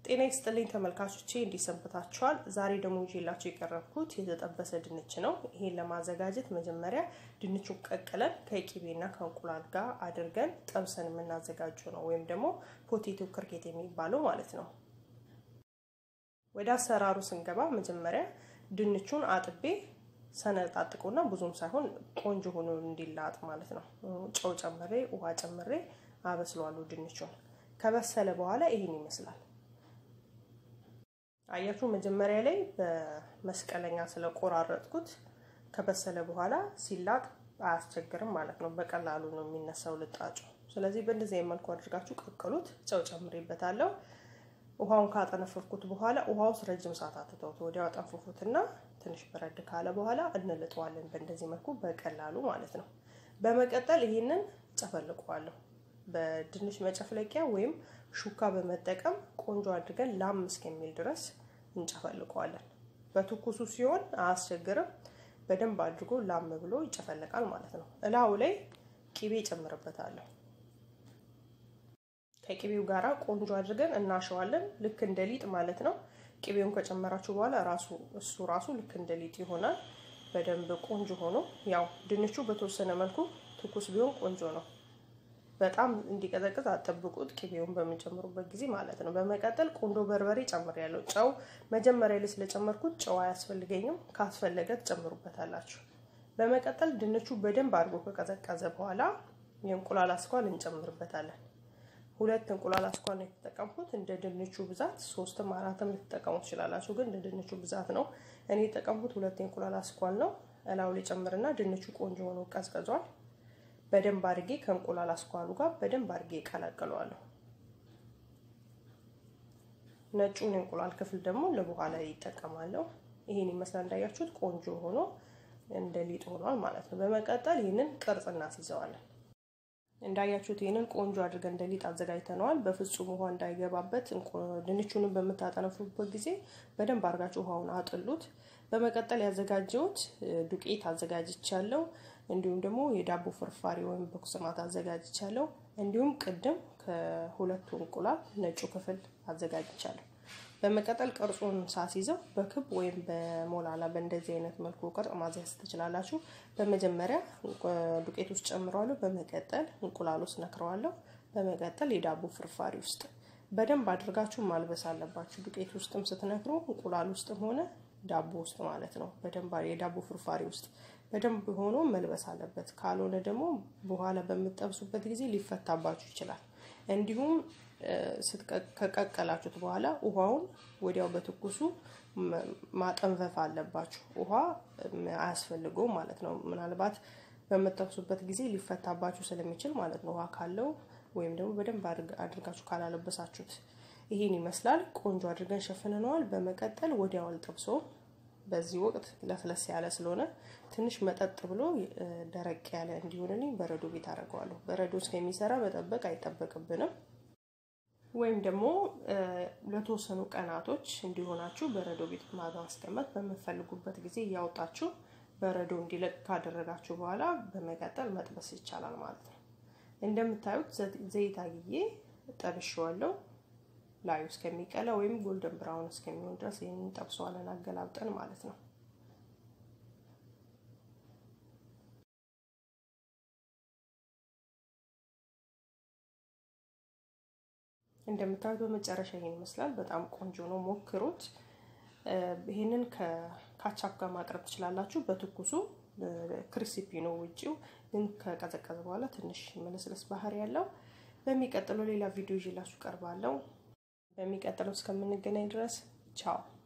ጤና ይስጥልኝ ተመልካቾቼ እንዲሰንብታችኋል። ዛሬ ደግሞ ይዤላችሁ የቀረብኩት የተጠበሰ ድንች ነው። ይሄን ለማዘጋጀት መጀመሪያ ድንቹን ቀቅለን ከቂቤና ከእንቁላል ጋር አድርገን ጠብሰን የምናዘጋጀው ነው፣ ወይም ደግሞ ፖቴቶ ክርኬት የሚባለው ማለት ነው። ወደ አሰራሩ ስንገባ መጀመሪያ ድንቹን አጥቤ ሰነጣጥቁና ብዙም ሳይሆን ቆንጆ ሆኖ እንዲላጥ ማለት ነው። ጨው ጨምሬ ውሃ ጨምሬ አበስለዋለሁ። ድንቹን ከበሰለ በኋላ ይሄን ይመስላል። አያችሁ መጀመሪያ ላይ በመስቀለኛ ስለቆራረጥኩት ከበሰለ በኋላ ሲላጥ አያስቸግርም ማለት ነው። በቀላሉ ነው የሚነሳው ልጣጩ። ስለዚህ በእንደዚህ መልኩ አድርጋችሁ ቀቅሉት። ጨው ጨምሬበታለሁ። ውሃውን ካጠነፈፍኩት በኋላ ውሃ ውስጥ ረጅም ሰዓት አትተውት። ወዲያው አጠንፍፉትና ትንሽ በረድ ካለ በኋላ እንልጠዋለን። በእንደዚህ መልኩ በቀላሉ ማለት ነው። በመቀጠል ይህንን ጨፈልቀዋለሁ። በድንች መጨፍለቂያ ወይም ሹካ በመጠቀም ቆንጆ አድርገን ላም እስከሚል ድረስ እንጨፈልቀዋለን። በትኩሱ ሲሆን አያስቸግርም። በደንብ አድርጎ ላም ብሎ ይጨፈለቃል ማለት ነው። እላው ላይ ቂቤ ጨምርበታለሁ። ከቂቤው ጋራ ቆንጆ አድርገን እናሸዋለን። ልክ እንደ ሊጥ ማለት ነው። ቂቤውን ከጨመራችሁ በኋላ ራሱ እሱ ራሱ ልክ እንደ ሊጥ ይሆናል። በደንብ ቆንጆ ሆኖ ያው ድንቹ በተወሰነ መልኩ ትኩስ ቢሆን ቆንጆ ነው። በጣም እንዲቀዘቅዝ አጠብቁት፣ ቅቤውን በምንጨምሩበት ጊዜ ማለት ነው። በመቀጠል ቁንዶ በርበሬ ጨምሬያለሁ። ጨው መጀመሪያ ላይ ስለጨመርኩት ጨው አያስፈልገኝም። ካስፈለገ ትጨምሩበታላችሁ። በመቀጠል ድንቹ በደንብ አድርጎ ከቀዘቀዘ በኋላ የእንቁላል አስኳል እንጨምርበታለን። ሁለት እንቁላል አስኳል ነው የተጠቀምኩት። እንደ ድንቹ ብዛት ሶስትም አራትም ልትጠቀሙ ትችላላችሁ፣ ግን እንደ ድንቹ ብዛት ነው እኔ የተጠቀምኩት። ሁለት የእንቁላል አስኳል ነው። እላው ላይ ጨምርና ድንቹ ቆንጆ ሆኖ ቀዝቅዟል። በደንብ አድርጌ ከእንቁላል አስኳሉ ጋር በደንብ አድርጌ እቀላቅለዋለሁ። ነጩን የእንቁላል ክፍል ደግሞ ለበኋላ ይጠቀማለሁ። ይሄን ይመስላል። እንዳያችሁት ቆንጆ ሆኖ እንደ ሊጥ ሆኗል ማለት ነው። በመቀጠል ይህንን ቅርጽ እናስይዘዋለን። እንዳያችሁት ይህንን ቆንጆ አድርገን እንደ ሊጥ አዘጋጅተነዋል። በፍጹም ውሃ እንዳይገባበት ድንቹንም በምታጠነፉበት ጊዜ በደንብ አድርጋችሁ ውሃውን አጥሉት። በመቀጠል ያዘጋጀሁት ዱቄት አዘጋጅቻለሁ። እንዲሁም ደግሞ የዳቦ ፍርፋሪ ወይም በኩስማት አዘጋጅቻለሁ። እንዲሁም ቅድም ከሁለቱ እንቁላል ነጩ ክፍል አዘጋጅቻለሁ። በመቀጠል ቅርጹን ሳስይዘው በክብ ወይም በሞላላ በእንደዚህ አይነት መልኩ ቅርጽ ማዝያዝ ትችላላችሁ። በመጀመሪያ ዱቄት ውስጥ ጨምረዋለሁ። በመቀጠል እንቁላል ውስጥ ነክረዋለሁ። በመቀጠል የዳቦ ፍርፋሪ ውስጥ በደንብ አድርጋችሁ ማልበስ አለባችሁ። ዱቄት ውስጥም ስትነክሩ እንቁላል ውስጥም ሆነ ዳቦ ውስጥ ማለት ነው። በደንብ የዳቦ ፍርፋሪ ውስጥ በደንብ ሆኖ መልበስ አለበት። ካልሆነ ደግሞ በኋላ በምጠብሱበት ጊዜ ሊፈታባችሁ ይችላል። እንዲሁም ከቀቀላችሁት በኋላ ውሃውን ወዲያው በትኩሱ ማጠንፈፍ አለባችሁ። ውሃ አያስፈልገውም ማለት ነው። ምናልባት በምጠብሱበት ጊዜ ሊፈታባችሁ ስለሚችል ማለት ነው። ውሃ ካለው ወይም ደግሞ በደንብ አድርጋችሁ ካላለበሳችሁት ይሄን ይመስላል። ቆንጆ አድርገን ሸፍንነዋል። በመቀጠል ወዲያው አልጠብሰውም። በዚህ ወቅት ለስለስ ያለ ስለሆነ ትንሽ መጠጥ ብሎ ደረቅ ያለ እንዲሆንልኝ በረዶ ቤት አደርገዋለሁ። በረዶ እስከሚሰራ መጠበቅ አይጠበቅብንም። ወይም ደግሞ ለተወሰኑ ቀናቶች እንዲሆናችሁ በረዶ ቤት ማስቀመጥ በምፈልጉበት ጊዜ እያወጣችሁ በረዶ እንዲለቅ ካደረጋችሁ በኋላ በመቀጠል መጥበስ ይቻላል ማለት ነው። እንደምታዩት ዘይት አግዬ ጠብሼዋለሁ። ላዩ እስከሚቀላ ወይም ጎልደን ብራውን እስከሚሆን ድረስ ይህንን እንጠብሰዋለን አገላብጠን ማለት ነው። እንደምታዩት በመጨረሻ ይሄን ይመስላል። በጣም ቆንጆ ነው፣ ሞክሩት። ይህንን ከካቻፕ ጋር ማቅረብ ትችላላችሁ። በትኩሱ ክሪስፒ ነው ውጪው፣ ግን ከቀዘቀዘ በኋላ ትንሽ መለስለስ ባህሪ ያለው። በሚቀጥለው ሌላ ቪዲዮ ይዤላችሁ ቀርባለሁ። በሚቀጥለው እስከምንገናኝ ድረስ ቻው።